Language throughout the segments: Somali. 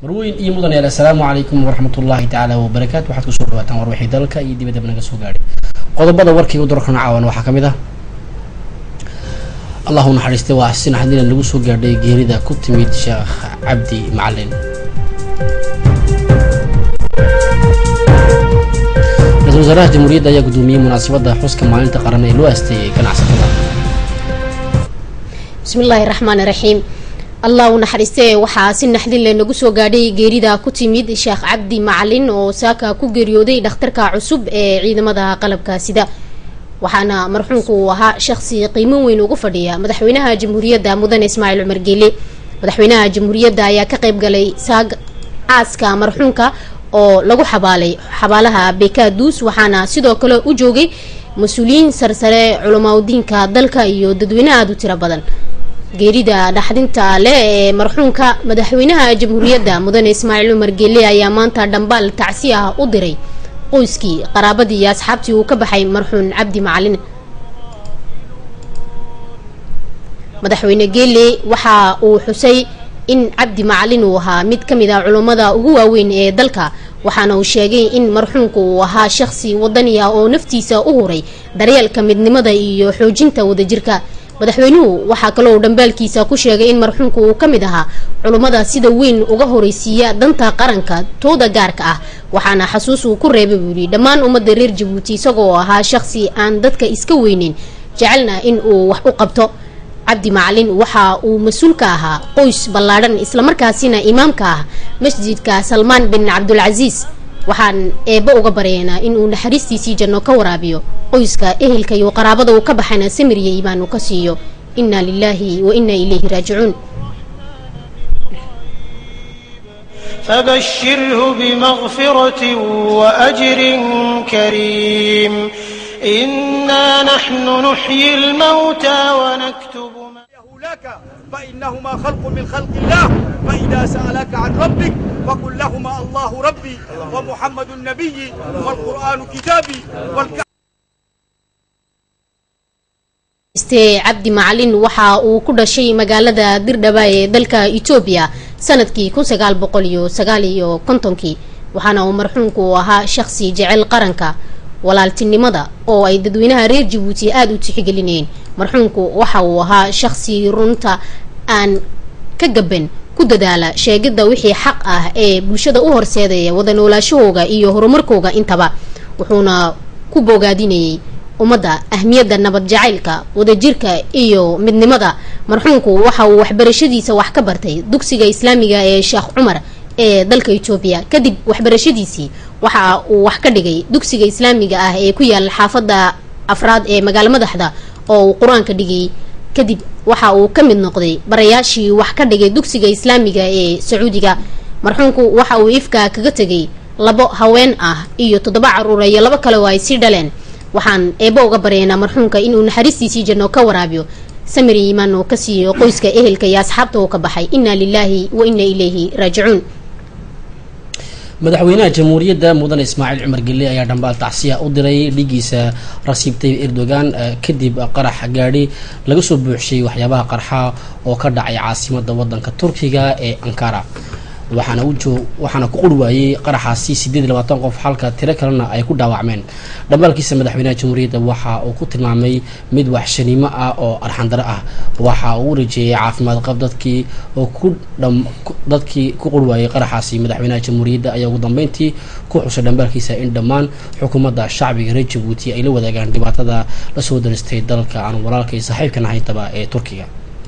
marweyn iyo mudan yaal assalaamu calaykum waraxmatullaahi tacaala wabarakaatu waxaad kusoo dhawaataan warwixii dalka iyo dibadaba naga soo gaadhay qodobada warkii u darkan caawan waxaa ka mid ah allahu naxariistay waa si naxdina lagu soo gaadhay geerida ku timid sheekh cabdi macalin ra-isul wasaaraha jamhuuriyadda ayaa gudoomiyey munaasabadda xuska maalinta qaran ee loo aasteeyey ganacsatada bismillaahi raxmaani raxiim allah u naxariistee waxaa si naxdin leh nagu soo gaadhay geerida ku timid sheekh cabdi macalin oo saaka ku geeriyooday dhakhtarka cusub ee ciidamada qalabka sida waxaana marxuumku uu ahaa shaqsi qiimo weyn ugu fadhiya madaxweynaha jamhuuriyadda mudane ismaaciil cumar geele madaxweynaha jamhuuriyadda ayaa ka qayb galay saag aaska marxuumka oo lagu xabaalay xabaalaha bekaduus waxaana sidoo kale u joogay mas-uuliyiin sarsare culamaadudiinka dalka iyo dadweyne aada u tiro badan geerida dhaxdinta leh ee marxuumka madaxweynaha jamhuuriyadda mudane ismaaciil cumar geele ayaa maanta dhambaal tacsi ah u diray qoyskii qaraabadii iyo asxaabtii uu ka baxay marxuun cabdi macalin madaxweyne geele waxa uu xusay in cabdi macalin uu ahaa mid ka mid ah culummada ugu waaweyn ee dalka waxaana uu sheegay in marxuumku uu ahaa shaqsi wadani ah oo naftiisa u huray daryeelka midnimada iyo xoojinta wadajirka madaxweynuhu waxaa kaloo dhambaalkiisa ku sheegay in marxuumku uu ka mid ahaa culummada sida weyn uga horeysiiya danta qaranka tooda gaarka ah waxaana xasuus uu ku reebay buu yidhi dhammaan ummadda reer jabuuti isagoo ahaa shaqsi aan dadka iska weyneyn jecelna in uu wax u qabto cabdi macalin waxa uu mas-uul ka ahaa qoys ballaadhan islamarkaasina imaamka ah masjidka salmaan bin cabdulcasiis waxaan eebba uga baryaynaa inuu naxariistiisii janno ka waraabiyo qoyska ehelka iyo qaraabada uu ka baxayna samirya imaan uu ka siiyo inna lilaahi wa inna ilayhi raajicuun فبشره بمغفرة وأجر كريم إنا نحن نحيي الموتى ونكتب ما لك فإنهما خلق من خلق الله فإذا سألك عن ربك فقل لهما الله ربي ومحمد النبي والقرآن كتابي والكعبة ste cabdi macalin waxa uu ku dhashay magaalada dirdhaba ee dalka etoobiya sanadkii kun sagaal boqol iyo sagaal iyo kontonkii waxaana uu marxuumku ahaa shaqsi jecel qaranka walaaltinimada oo ay dadweynaha reer jabuuti aada u tixgelinayeen marxuumku waxa uu ahaa shaqsi runta aan ka gaban ku dadaala sheegidda wixii xaq ah ee bulshada u horseedaya wada noolaashahooga iyo horumarkooga intaba wuxuuna ku boogaadinayay ummadda ahmiyadda nabad jacaylka wadajirka iyo midnimada marxuumku waxa uu waxbarashadiisa wax ka bartay dugsiga islaamiga ee sheekh cumar ee dalka etoobiya kadib waxbarashadiisii waxa uu wax ka dhigay dugsiga islaamiga ah ee ku yaala xaafadda afraad ee magaalo madaxda oo uu qur-aanka dhigay kadib waxa uu ka mid noqday barayaashii wax ka dhigay dugsiga islaamiga ee sacuudiga marxuumku waxa uu ifka kaga tegay labo haween ah iyo toddoba caruura iyo labo kale oo ay sii dhaleen waxaan eebbo uga baryaynaa marxuumka inuu naxariistiisii janno ka waraabiyo samir iimaan oo ka siiyo qoyska ehelka iyo asxaabta uu ka baxay inna lilaahi wa inna ilayhi raajicuun madaxweynaha jamhuuriyadda mudane ismaaciil cumar gelle ayaa dhambaal tacsiya u diray dhigiisa rasiib tayyib erdogan kadib qarax gaadhi laga soo buuxshay waxyaabaha qarxa oo ka dhacay caasimada wadanka turkiga ee ankara waxaana ujoog waxaana ku quri waayey qaraxaasi sideed iyo labaatan qof halka tiro kalena ay ku dhaawacmeen dhambaalkiisa madaxweynaha jamhuuriyadda waxa uu ku tilmaamay mid waxshanimo ah oo arxandaro ah waxa uu u rajeeyay caafimaad qab dadkii oo ku dadkii ku quri waayey qaraxaasi madaxweynaha jamhuuriyadda ayaa ugu dambeyntii ku xusay dhambaalkiisa in dhammaan xukuumadda shacbiga reer jabuuti ay la wadaagaan dhibaatada lasoo daristay dalka aan walaalka iyo saaxiibkan ahayntaba ee turkiga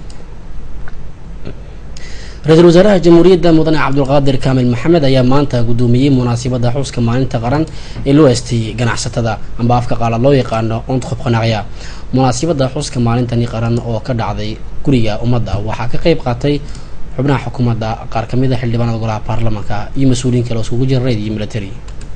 ra-iisul wasaaraha jamhuuriyadda mudane cabdulqaadir kaamil maxamed ayaa maanta gudoomiyey munaasabadda xuska maalinta qaran ee loo aasteeyey ganacsatada amba afka qaala loo yaqaano ontqob qanaqya munaasabadda xuska maalintani qaran oo ka dhacday guriga ummadda waxaa ka qeyb qaatay xubnaha xukuumadda qaar kamid a xildhibaanada golaha baarlamaanka iyo mas-uuliyiin kale oo iskugu jira reyd iyo military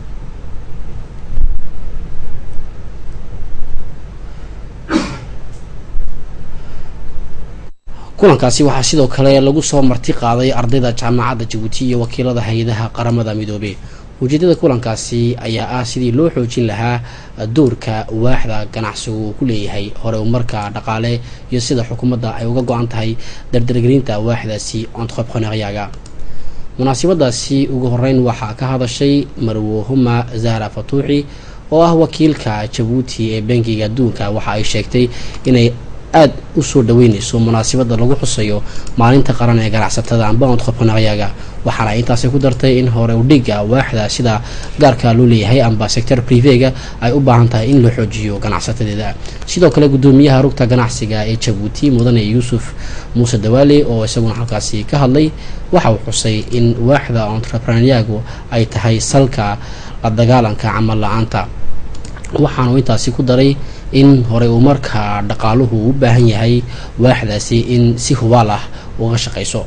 kulankaasi waxaa sidoo kale lagu soo marti qaaday ardayda jaamacadda jabuuti iyo wakiilada hay-adaha qaramada midoobey ujeedada kulankaasi ayaa ah sidii loo xoojin lahaa doorka waaxda ganacsigu uu ku leeyahay hore umarka dhaqaale iyo sida xukuumadda ay uga go-an tahay dardargelinta waaxdaasi ontqob qonaqyaaga munaasabadaasi ugu horeyn waxaa ka hadashay marwohuma zahra fatuuxi oo ah wakiilka jabuuti ee bangiga adduunka waxa ay sheegtay inay aada u soo dhaweyneyso munaasabada lagu xusayo maalinta qaran ee ganacsatada amba ontrepreneuryaga waxaana intaasi ku dartay in hore udhiga waaxda sida gaarka loo leeyahay amba sector privega ay u baahan tahay in la xoojiyo ganacsatadeeda sidoo kale gudoomiyaha rugta ganacsiga ee jabuuti mudane yuusuf muuse dawaale oo isaguna halkaasi ka hadlay waxa uu xusay in waaxda entrepreneuryagu ay tahay salka la dagaalanka camal la-aanta waxaanu intaasi ku daray in horey uu markaa dhaqaaluhu u baahan yahay waaxdaasi in si hubaal ah uga shaqayso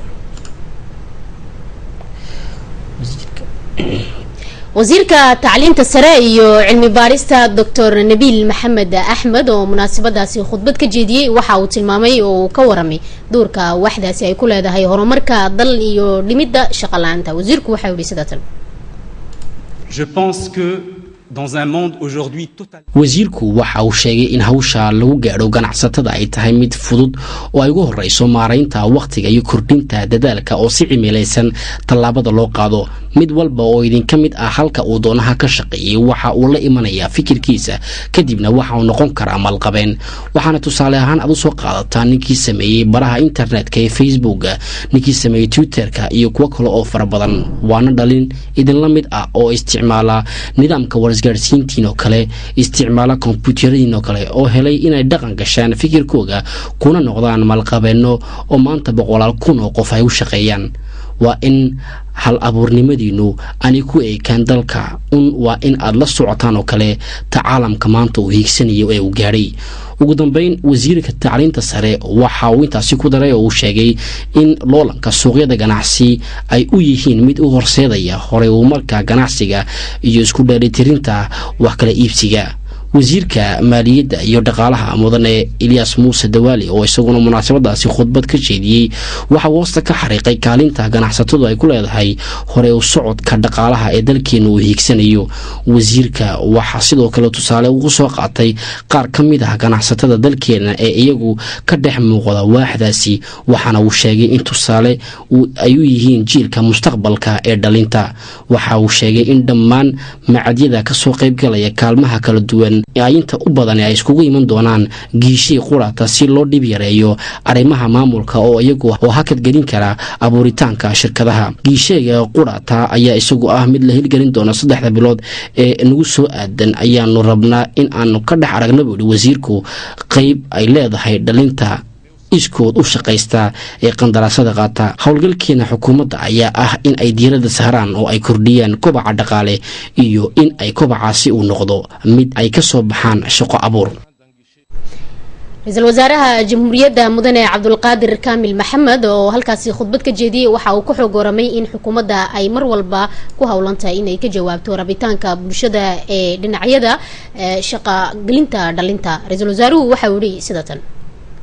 wasiirka tacliinta sare iyo cilmi baarista doctor nabiil maxamed axmed oo munaasabadaasi khudbad ka jeediyey waxa uu tilmaamay oo uu ka waramay doorka waaxdaasi ay ku leedahay horumarka dal iyo dhimidda shaqo la-aanta wasiirku waxau yihi sida tan Je pense que dans un monde aujourd'hui total wasiirku waxa uu sheegay in hawsha lagu gaadho ganacsatada ay tahay mid fudud oo ay ugu horeyso maaraynta wakhtiga iyo kordhinta dadaalka oo si cimilaysan tallaabada loo qaado mid walba oo idinka mid ah halka uu doonaha ka shaqeeyay waxa uu la imanayaa fikirkiisa kadibna waxa uu noqon karaa maalqabeen waxaana tusaale ahaan aad u soo qaadataa ninkii sameeyey baraha internetka ee facebooka ninkii sameeyey twitterka iyo kuwo kale oo fara badan waana dhalin idinla mid ah oo isticmaala nidaamka warisgaadhsiintiin oo kale isticmaala kombyuutaradiin oo kale oo helay inay dhaqan gashaan fikirkooga kuna noqdaan maalqabeenno oo maanta boqolaal kun oo qof ay u shaqeeyaan waa in hal abuurnimadiinu aanay ku eekaan dalka un waa in aad la socotaan oo kale ta caalamka maanta uu hiigsanayo ee uu gaadhay ugu dambeyn wasiirka tacliinta sare waxa uu intaasi ku daray oo uu sheegay in loolanka suuqyada ganacsi ay u yihiin mid u horseedaya horey uu marka ganacsiga iyo isku dheelitirinta wax kala iibsiga wasiirka maaliyadda iyo dhaqaalaha mudane eliyas muuse dawaali oo isaguna munaasabadaasi khudbad ka jeediyey waxa uu hoosta ka xariiqay kaalinta ganacsatadu ay ku leedahay hore u socodka dhaqaalaha ee dalkeena uu hiigsanayo wasiirka waxaa sidoo kale tusaale ugu soo qaatay qaar ka mid ah ganacsatada dalkeena ee iyagu ka dhex muuqda waaxdaasi waxaana uu sheegay in tusaale ay u yihiin jiilka mustaqbalka ee dhalinta waxa uu sheegay in dhammaan macadyada kasoo qaybgalaya kaalmaha kala duwan ay inta u badan ay iskugu iman doonaan giishii qurata si loo dhib yareeyo arrimaha maamulka oo iyagu oo hakad gelin kara abuuritaanka shirkadaha giisheega qurata ayaa isagu ah mid la hirgelin doona saddexda bilood ee nagu soo aadan ayaanu rabnaa in aanu ka dhex aragna buu yihi wasiirku qeyb ay leedahay dhalinta iskood u shaqaysta ee qandaraasada qaata howlgalkeena xukuumadda ayaa ah in ay diiradda saaraan oo ay kordhiyaan kobaca dhaqaale iyo in ay kobacaasi uu noqdo mid ay ka soo baxaan shaqo abuur ra-iisul wasaaraha jamhuuriyadda mudane cabdulqaadir kaamil maxamed oo halkaasi khudbad ka jeediyey waxa uu ka xoog waramay in xukuumadda ay mar walba ku howlantahay inay ka jawaabto rabitaanka bulshada ee dhinacyada shaqagelinta dhalinta ra-iisul wasaaruhu waxa uu yihi sida tan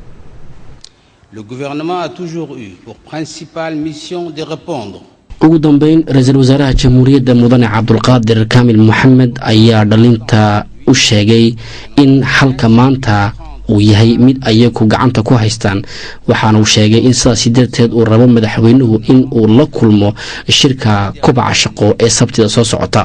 Le gouvernement a toujours eu pour principale mission de répondre ugu dambeyn ra-iisul wasaaraha jamhuuriyadda mudane cabdulqaadir kaamil maxamed ayaa dhalinta u sheegay in halka maanta uu yahay mid ayagu gacanta ku haystaan waxaana uu sheegay in sidaasi darteed uu rabo madaxweynuhu in uu la kulmo shirka kubaca shaqo ee sabtida soo socota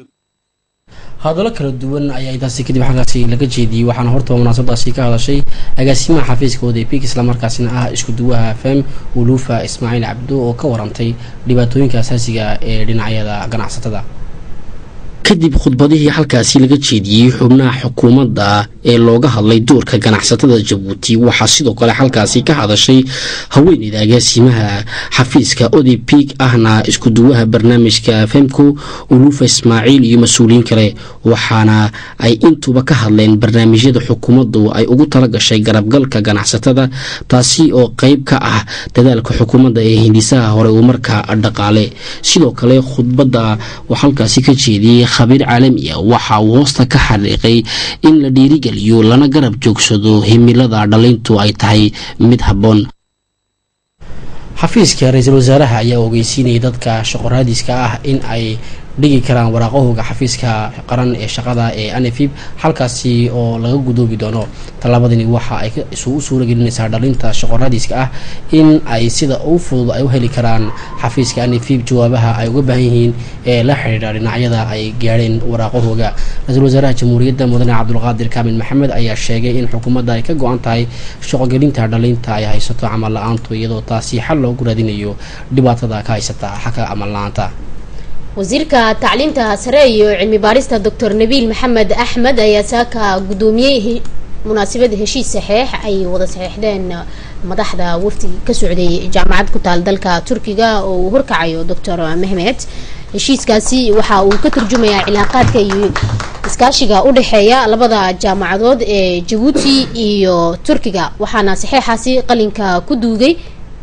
hadallo kala duwan ayaa intaasi kadib xaggaasi laga jeediyey waxaana hortaba munaasabadaasi ka hadashay agaasimaha xafiiska odepik islamarkaasina ah isku duwaha fem uluufa ismaaciil cabdo oo ka warantay dhibaatooyinka asaasiga ee dhinacyada ganacsatada kadib khudbadihii halkaasi laga jeediyey xubnaha xukuumadda ee looga hadlay doorka ganacsatada jabuuti waxaa sidoo kale halkaasi ka hadashay haweeneyda agaasimaha xafiiska odepik ahna isku duwaha barnaamijka femco uluufa ismaaciil iyo mas-uuliyiin kale waxaana ay intuba ka hadleen barnaamijyada xukuumaddu ay ugu talagashay garabgalka ganacsatada taasi oo qeyb ka ah dadaalka xukuumadda ee hindisaha hore uu markaa dhaqaale sidoo kale khudbadda oo halkaasi ka jeediyey khabiir caalami ah waxa uu hoosta ka xariiqay in la dhiirigeliyo lana garab joogsado himilada dhalintu ay tahay mid habboon xafiiska ra-iisul wasaaraha ayaa ogeysiinayay dadka shaqoraadiska ah in ay dhigi karaan waraaqahooga xafiiska qaran ee shaqada ee anfib halkaasi oo laga gudoobi doono tallaabadani waxa ay u suura gelinaysaa dhalinta shaqoradiiska ah in ay sida ugu fudud ay u heli karaan xafiiska anfib jawaabaha ay uga baahan yihiin ee la xidhiidha dhinacyada ay gaadheen waraaqahooga ra-iisul wasaaraha jamhuuriyadda mudane cabdulqaadir kaamil maxamed ayaa sheegay in xukuumadda ay ka go-an tahay shaqogelinta dhalinta ay haysato camal la-aantu iyadoo taasi xal loogu raadinayo dhibaatada ka haysata xagga camal la-aanta wasiirka tacliinta sare iyo cilmi baarista doctor nabiil maxamed axmed ayaa saaka gudoomiyey munaasabad heshiis saxeex ay wada saxeexdeen madaxda wafdi ka socday jaamacad ku taal dalka turkiga oo uu horkacayo doctor mehmed heshiiskaasi waxa uu ka turjumayaa cilaaqaadka iyo iskaashiga u dhexeeya labada jaamacadood ee jabuuti iyo turkiga waxaana saxeexaasi qalinka ku duugay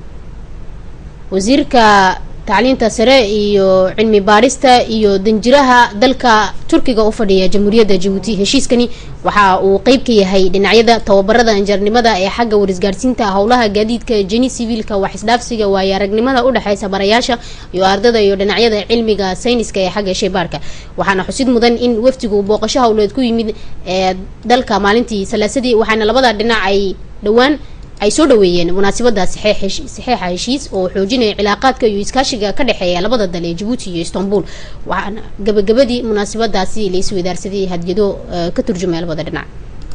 wasiirka tacliinta sare iyo cilmi baarista iyo danjiraha dalka turkiga u fadhiya jamhuuriyadda jabuuti heshiiskani waxa uu qeyb ka yahay dhinacyada tababarada injarnimada ee xagga warisgaarsiinta howlaha gaadiidka jeni siviilka wax isdhaafsiga waayo aragnimada udhexeysa barayaasha iyo ardada iyo dhinacyada cilmiga sayniska ee xagga sheybaarka waxaana xusid mudan in wafdigu booqasho howleed ku yimid ee dalka maalintii salaasadii waxaana labada dhinac ay dhowaan ay soo dhaweeyeen munaasabada saxeexa heshiis oo xoojinaya cilaaqaadka iyo iskaashiga ka dhexeeya labada dal ee jabuuti iyo istanbul waxaana gabagabadii munaasabadaasi la isweydaarsaday hadyado ka turjumaya labada dhinac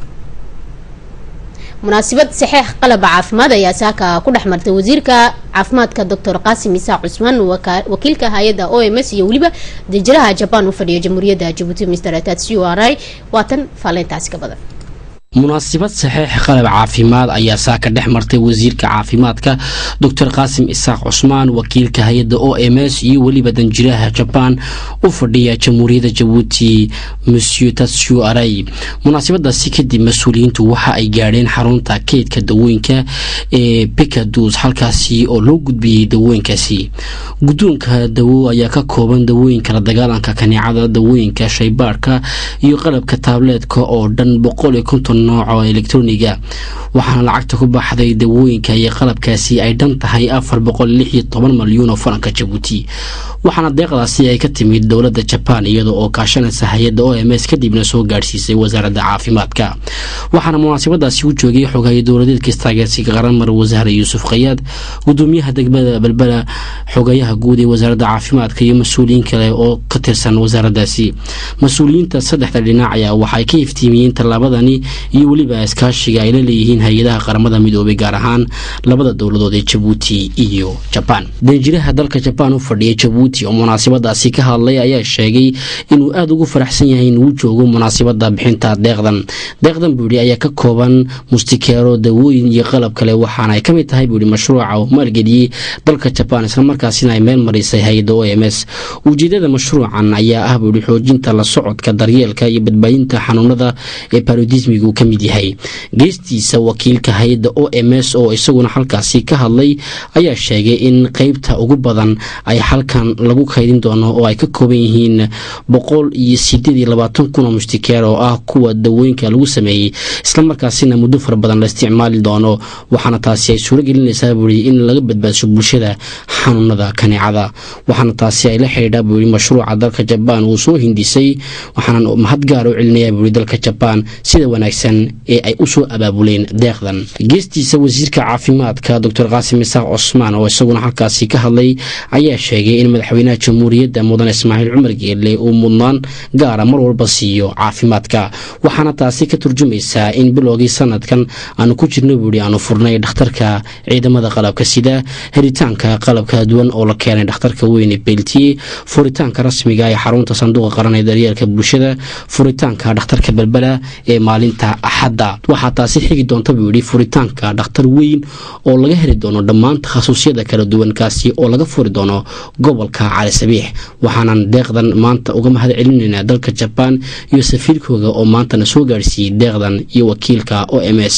munaasabad saxeex qalaba caafimaad ayaa saaka ku dhex martay wasiirka caafimaadka doctor qaasim isaaq cusmaan wakiilka hay-adda o m s iyo weliba danjiraha jabaan u fadhiya jamhuuriyadda jabuuti mr tatsio arai waatan faaleyntaasi ka badan munaasabad saxeex qalab caafimaad ayaa saaka dhex martay wasiirka caafimaadka doctor qaasim isaaq cusmaan wakiilka hay-adda o m s iyo weliba danjiraha jabaan u fadhiya jamhuuriyadda jabuuti monsieur tatsio aray munaasabadaasi kadib mas-uuliyiintu waxa ay gaadheen xarunta keydka dawooyinka ee bikadus halkaasi oo loo gudbiyey dawooyinkaasi guddoonka dawo ayaa ka kooban dawooyinka la dagaalanka kaneecada dawooyinka shaybaarhka iyo qalabka taableedka oo dhan boqol iyo konton nooc oo elektroniga waxaana lacagta ku baxday dawooyinka iyo qalabkaasi ay dhan tahay afar boqol lix iyo toban malyuun oo faranka jabuuti waxaana deeqdaasi ay ka timid dowladda jabaan iyada oo kaashanaysa hay-adda o m s kadibna soo gaadhsiisay wasaaradda caafimaadka waxaana munaasabadaasi u joogay xogaye dowladeedka istaageersiga qaran mar wasaare yuusuf khayaad gudoomiyaha degmada belbela xogayaha guud ee wasaaradda caafimaadka iyo mas-uuliyiin kale oo ka tirsan wasaaraddaasi mas-uuliyiinta saddexda dhinac ayaa waxaay ka iftiimiyeen tallaabadani iyo weliba iskaashiga ay la leeyihiin hay-adaha qaramada midoobay gaar ahaan labada dowladood ee jabuuti iyo jabaan danjiraha dalka jabaan u fadhiya jabuuti oo munaasabadaasi ka hadlay ayaa sheegay inuu aada ugu faraxsan yahay inuu joogo munaasabada bixinta deeqdan deeqdan buu yihi ayaa ka kooban mustikeero dawooyin iyo qalab kale waxaana ay ka mid tahay buu yihi mashruuca uu maalgeliyey dalka jabaan islamarkaasina ay meel marisay hay-adda o m s ujeedada mashruucan ayaa ah buu yihi xoojinta la socodka daryeelka iyo badbaadinta xanuunada ee barodismiga uu ka mid yahay geestiisa wakiilka hay-adda o m s oo isaguna halkaasi ka hadlay ayaa sheegay in qeybta ugu badan ay halkan lagu kaydin doono oo ay ka kooban yihiin boqol iyo sideed iyo labaatan kun oo mustikeer oo ah kuwa dawooyinka lagu sameeyey islamarkaasina muddo fara badan la isticmaali doono waxaana taasi ay suuro gelinaysaa buuyi in laga badbaadsho bulshada xanuunada kaneecada waxaana taasi ay la xidhiidhaa buuyi mashruuca dalka jabaan uu soo hindisay waxaana mahad gaar u celinayaa buuyi dalka jabaan sida wanaagsan ee ay usoo abaabuleen deeqdan geestiisa wasiirka caafimaadka doctor qaasim isaaq cosmaan oo isaguna halkaasi ka hadlay ayaa sheegay in madaxweynaha jamhuuriyadda mudan ismaaciil cumar geelle uu mudnaan gaara mar walba siiyo caafimaadka waxaana taasi ka turjumaysaa in bilowgii sanadkan aanu ku jirno buuhi aanu furnay dhakhtarka ciidamada qalabka sida helitaanka qalabka duwan oo la keenay dhakhtarka weyne beltiye furitaanka rasmiga ee xarunta sanduuqa qaran ee daryeelka bulshada furitaanka dhakhtarka belbela ee maalinta axadda waxaa taasi xigi doonta buu yidhi furitaanka dhakhtar weyn oo laga heli doono dhammaan takhasusyada kala duwan kaasi oo laga furi doono gobolka cali sabiix waxaanan deeqdan maanta uga mahad celinaynaa dalka jabaan iyo safiirkooda oo maantana soo gaadhsiiyey deeqdan iyo wakiilka o m s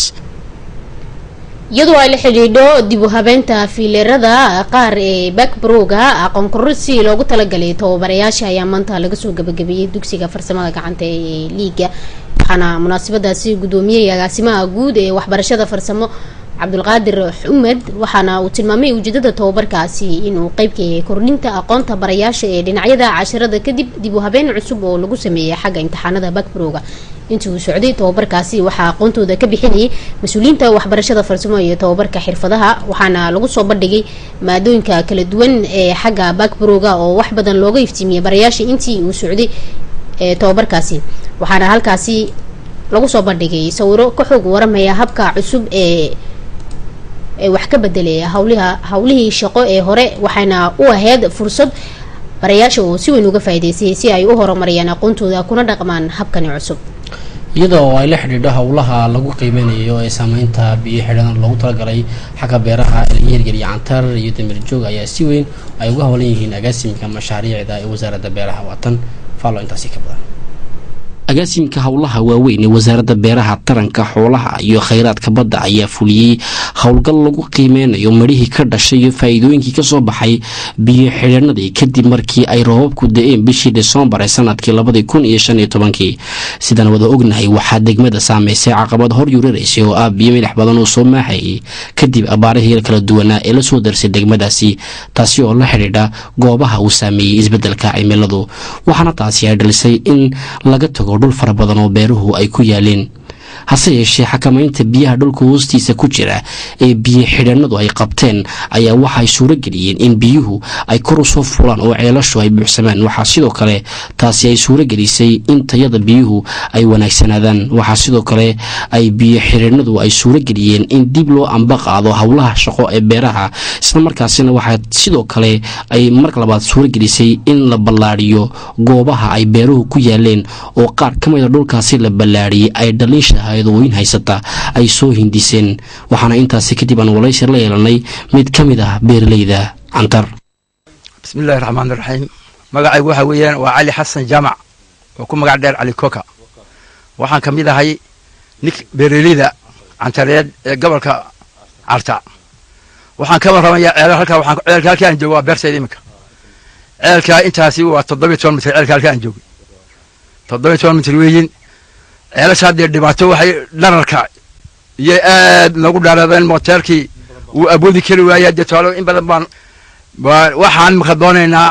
iyadoo ay la xidhiidho dib u habeynta fiileerada qaar ee bakbrooga aqoon kororsi loogu talagalay tababarayaasha ayaa maanta laga soo gabagabeeyey dugsiga farsamada gacanta ee liiga waxaana munaasabadaasi gudoomiyey agaasimaha guud ee waxbarashada farsamo cabdulqaadir xumed waxaana uu tilmaamay ujeedada tababarkaasi inuu qeyb ka yahay kordhinta aqoonta barayaasha ee dhinacyada cashirada kadib dib u habeen cusub oo lagu sameeyay xagga imtixaanada bakbrowga intii uu socday tababarkaasi waxaa aqoontooda ka bixinayay mas-uuliyiinta waxbarashada farsamo iyo tababarka xirfadaha waxaana lagu soo bandhigay maadooyinka kala duwan ee xagga bakbrowga oo wax badan looga iftiimiyay barayaasha intii uu socday ee tababarkaasi waxaana halkaasi lagu soo bandhigay sawiro ka xoog waramaya habka cusub ee ee wax ka bedelay hawliha hawlihii shaqo ee hore waxayna u ahayd fursad barayaasha oo si weyn uga faa'iidaystay si ay u horumariyaan aqoontooda kuna dhaqmaan habkani cusub iyada oo ay la xidhiidho howlaha lagu qiimeynayo ee saameynta biyo xidhan loogu talagalay xagga beeraha eliyerger iyo cantar iyo damirjoog ayaa si weyn ay uga howlan yihiin agaasimka mashaariicda ee wasaaradda beeraha waatan faalo intaasi ka badan agaasimka howlaha waaweyn ee wasaaradda beeraha taranka xoolaha iyo khayraadka badda ayaa fuliyey howlgal lagu qiimeynayo midhihii ka dhashay iyo faa-iidooyinkii kasoo baxay biyo xidhanadii kadib markii ay roobabku da-een bishii desembar ee sanadkii labadii kun iyo shan iyo tobankii sidaan wada ognahay waxaa degmada saameysay caqabad hor yuraraysay oo ah biyo milix badan oo soo maaxayay kadib abaarihii kala duwanaa ee lasoo darsay degmadaasi taasi oo la xidhiidha goobaha uu saameeyey isbeddelka cimiladu waxaana taasi ay dhalisay in laga tago dhul fara badan oo beeruhu ay ku yaaleen hase yeeshee xakamaynta biyaha dhulka hoostiisa ku jira ee biyo xidhanadu ay qabteen ayaa waxaay suuro geliyeen in biyuhu ay kor u soo fulaan oo ceelashu ay buuxsamaan waxaa sidoo kale taasi ay suuro gelisay in tayada biyuhu ay wanaagsanaadaan waxaa sidoo kale ay biyo xidhanadu ay suuro geliyeen in dib loo amba qaado howlaha shaqo ee beeraha islamarkaasina waxaa sidoo kale ay mar labaad suuro gelisay in la ballaadhiyo goobaha ay beeruhu ku yaaleen oo qaar ka mida dhulkaasi la ballaadhiyey ay dhaliisha hayadooyin haysata ay soo hindiseen waxaana intaasi kadib aan walaysir la yeelanay mid ka mid ah beeraleyda cantar bismillahi raxmaan iraxiim magacaygu waxa weeyaan waa cali xasan jaamac oo ku magac dheer cali koka waxaan ka mid ahay nink beeraleyda cantareed ee gobolka carta waxaan ka warramaya ceelal halkaa waxaan ceelka halkaa aan joogo waa beertayda iminka ceelkaa intaasi waa toddobiyo toban mitir ceelka halkaa aan joogay toddobiyo toban mitir weeyin ceelasha haddee dhibaato waxay dhararka iyo aad noogu dhaaraadeen mooteerkii uu awoodi kari waaya dee tusaalo in badan baan waxaan maka doonaynaa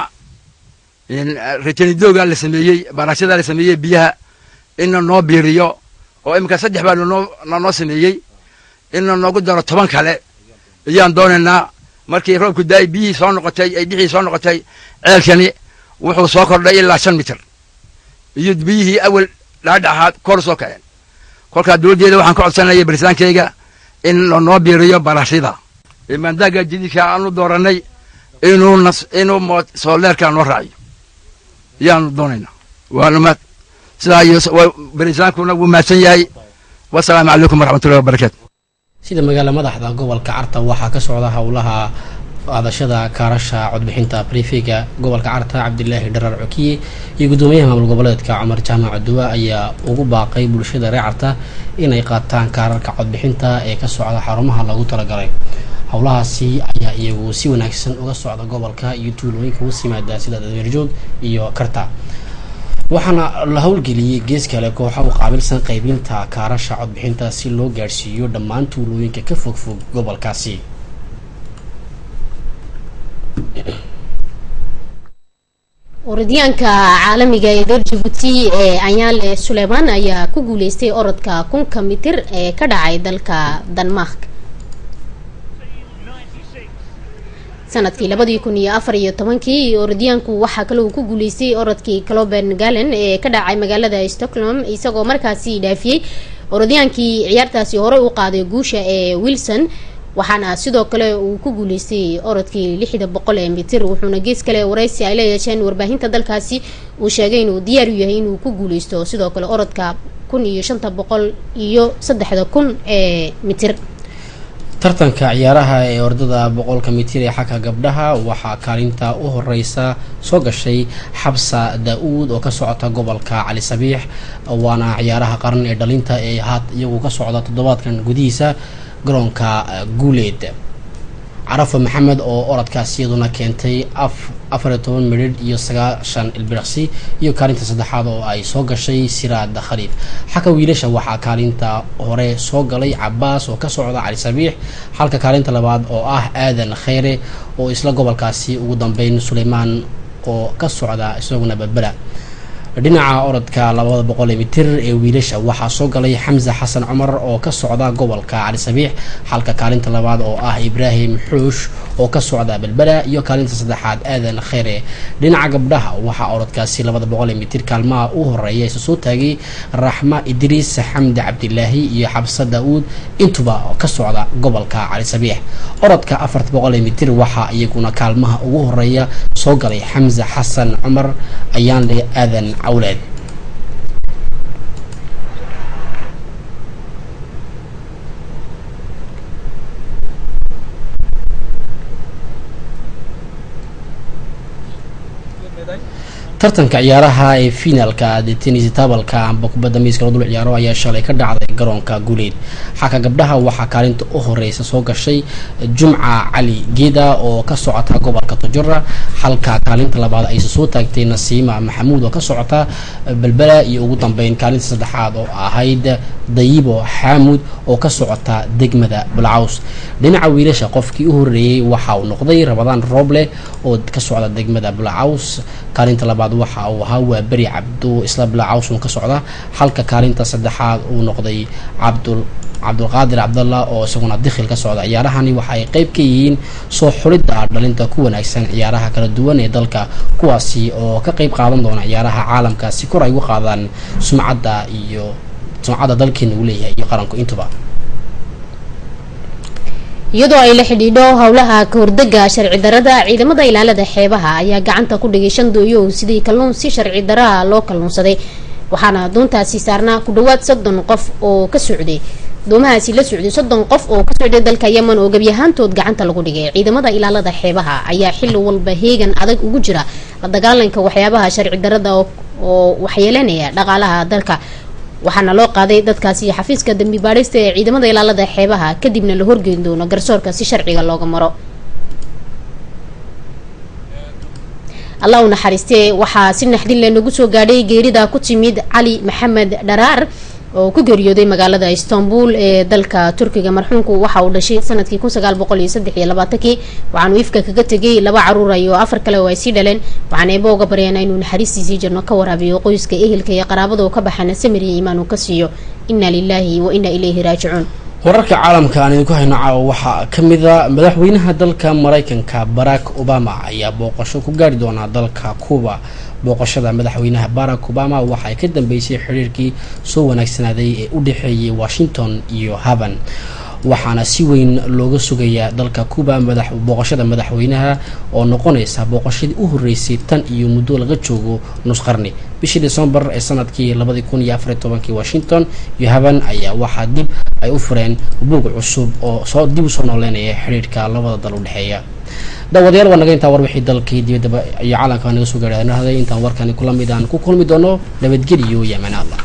retenidooga la sameeyey baarashada la sameeyey biyaha inna noo biiriyo oo iminka saddex baa nanoo nanoo sameeyey inna noogu daro toban kale ayaan doonaynaa markii roobku daay biyihii soo noqotay ay dhixii soo noqotay ceelkani wuxuu soo kordhay ilaa shan mitir iyo biyihii awel dhaadhaxaad kor soo kaceen kolkaa dowladdeeda waxaan ka codsanaya barisaankayga in lanoo biiriyo barashida maandaaga jadiidka aanu doorannay inuu nas inuu sooleerka noo raaciyo ayaanu doonaynaa waanu ma sidaa iyo barisaankuna wuu mahadsan yahay wasalaamu calaykum waraxmatullahi wabarakaatu sida magaala madaxda gobolka carta waxaa ka socda howlaha qaadashada kaarasha codbixinta brifega gobolka carta cabdilaahi dharar cokiye iyo guddoomiyaha maamul goboleedka cumar jaamac duwa ayaa ugu baaqay bulshada reer carta inay qaataan kaararka codbixinta ee ka socda xarumaha lagu talagalay howlahaasi ayaa iyagu si wanaagsan uga socda gobolka iyo tuulooyinka hoos yimaada sida dameerjoog iyo karta waxaana la howlgeliyey gees kale kooxa u qaabilsan qaybinta kaarasha codbixinta si loo gaadhsiiyo dhammaan tuulooyinka ka fogfog gobolkaasi orodyaanka caalamiga ee reer jabuuti ee anyaale suleymaan ayaa ku guuleystay orodka kunka mitir ee ka dhacay dalka denmark sanadkii labadii kun iyo afar iyo tobankii orodyaanku waxaa kale uu ku guuleystay orodkii cloben galen ee ka dhacay magaalada stockholm isagoo markaasi dhaafiyey orodyaankii ciyaartaasi horey u qaaday guusha ee wilson waxaana sidoo kale uu ku guuleystay orodkii lixda boqol ee mitir wuxuuna gees kale wareysi ay la yeesheen warbaahinta dalkaasi uu sheegay inuu diyaar u yahay inuu ku guuleysto sidoo kale orodka kun iyo shanta boqol iyo saddexda kun ee mitir tartanka ciyaaraha ee ordada boqolka mitir ee xagka gabdhaha waxaa kaalinta u horeysa soo gashay xabsa daa-uud oo ka socota gobolka cali sabiix waana ciyaaraha qaran ee dhalinta ee haat iyagu ka socda toddobaadkan gudihiisa garoonka guuleed carafo maxamed oo orodkaas iyaduna keentay afariyo toban midhidh iyo sagaashan ilbiraqsi iyo kaalinta saddexaad oo ay soo gashay siraad khaliif xagga wiilasha waxaa kaalinta hore soo galay cabaas oo ka socda cali sabiix halka kaalinta labaad oo ah aadan kheyre oo isla gobolkaasi ugu dambeyn suleymaan oo ka socda isaguna berbera dhinaca orodka labada boqol ee mitir ee wiilasha waxaa soo galay xamse xasan cumar oo ka socda gobolka cali sabiix halka kaalinta labaad oo ah ibraahim xuush oo ka socda belbela iyo kaalinta saddexaad aadan kheyre dhinaca gabdhaha waxaa orodkaasi labada boqol ee mitir kaalmaha u horeeya isa soo taagay raxma idriis xamdi cabdilaahi iyo xabsa daa-uud intuba ka socda gobolka cali sabiix orodka afarta boqol ee mitir waxaa iyaguna kaalmaha ugu horeeya soo galay xamse xasan cumar ayaanle aadan cawleed tartanka ciyaaraha ee finaalka detenis tabalka amba kubadda miiska loo dul ciyaaro ayaa shalay ka dhacday garoonka guuleed xaka gabdhaha waxaa kaalinta u horeysa soo gashay jumca cali geeda oo ka socota gobolka tojora halka kaalinta labaad ayse soo taagtay nasiima maxamuud oo ka socota belbela iyo ugu dambeyn kaalinta saddexaad oo ahayd dayibo xaamud oo ka socota degmada bulcaws dhinaca wiilasha qofkii u horeeyey waxa uu noqday rabadaan rooble oo ka socda degmada bulcaws kaalinta labaad waxa uu ahaa waa beri cabdu isla bulcawsun ka socda halka kaalinta saddexaad uu noqday cabdul cabdulqaadir cabdallah oo isaguna dikhil ka socda ciyaarahani waxa ay qeyb ka yihiin soo xulidda dhalinta ku wanaagsan ciyaaraha kala duwan ee dalka kuwaasi oo ka qeyb qaadan doona ciyaaraha caalamka si kor ay ugu qaadaan sumcadda iyo sumcadda dalkeena uu leeyahay iyo qaranku intuba iyadoo ay la xidhiidho howlaha kahordega sharci darada ciidamada ilaalada xeebaha ayaa gacanta ku dhigay shan dooyow sidii kalluun si sharci daraha loo kalluunsaday waxaana doontaasi saarnaa ku dhawaad soddon qof oo ka socday doomahaasi la socday soddon qof oo ka socday dalka yemen oo gebyahaantood gacanta lagu dhigay ciidamada ilaalada xeebaha ayaa xilli walba heegan adag ugu jira la dagaalanka waxyaabaha sharci darada oo waxyeelanaya dhaqaalaha dalka waxaana loo qaaday dadkaasi xafiiska dambi baadhista ee ciidamada ilaalada xeebaha kadibna la horgeyn doono garsoorka si sharciga looga maro allah u naxariistee waxaa si naxdinle nagu soo gaadhay geerida ku timid cali maxamed dharaar oo ku geeriyooday magaalada istanbul ee dalka turkiga marxuumku waxa uu dhashay sanadkii kun sagaal boqol iyo saddex iyo labaatankii waxaanu ifka kaga tegay laba caruura iyo afar kale oo ay sii dhaleen waxaan eeba uga baryaana inuu naxariistiisii jirno ka waraabiyo qoyska ehelka iyo qaraabada oo ka baxana samir iyo iimaan uu ka siiyo inna lilaahi wa inna ilayhi raajicuun wararka caalamka aan idinku hayno caawa waxaa ka mid a madaxweynaha dalka maraykanka barack obama ayaa booqasho ku gaari doonaa dalka cuba booqashada madaxweynaha barack obama waxa ay ka dambeysay xiriirkii soo wanaagsanaaday ee u dhexeeyay washington iyo haban waxaana si weyn looga sugayaa dalka cuba madax booqashada madaxweynaha oo noqonaysa booqashadii u horeysay tan iyo muddo laga joogo nus qarni bishii decembar ee sanadkii labadii kun iyo afariy tobankii washington iyo haban ayaa waxaa dib ay u fureen buug cusub oo soo dib usoo nooleynaya xiriirka labada dal u dhexeeya daawadayaal waa naga intaa war wixii dalkii dibaddaba iyo caalamka naga soo gaadhaanahday intaan warkani kula mid aan ku kulmi doono nabadgeliyo iyo amaan allah